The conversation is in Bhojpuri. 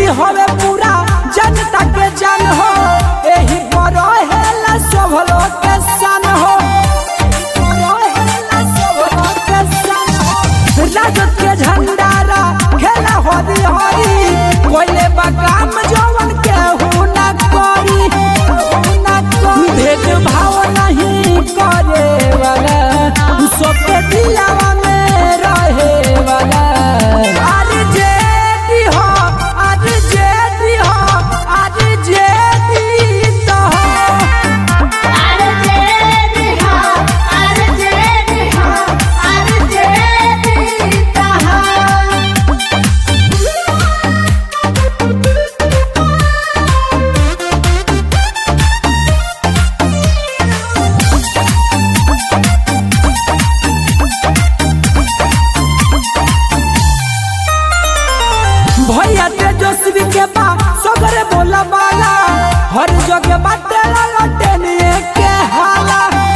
हवे पूरा जनता के जान हो एही पर हेला सब लोग के सन हो रहेला सब लोग के सन हो। राजद के झंडारा खेला हरी हरी कोइले बकाम जवन के हु ना करी ना करी भेदभाव नहीं करे वाला सबके दिलावा में रहे वाला अरे जेदी हो अरे जेदी हो अरे जेदी तो हो अरे जेदी हो अरे जेदी हो अरे जेदी कहा भैया तेजस्वी के बा सगरे बोला बाला हर जगह बाटे लटेनिए के हाला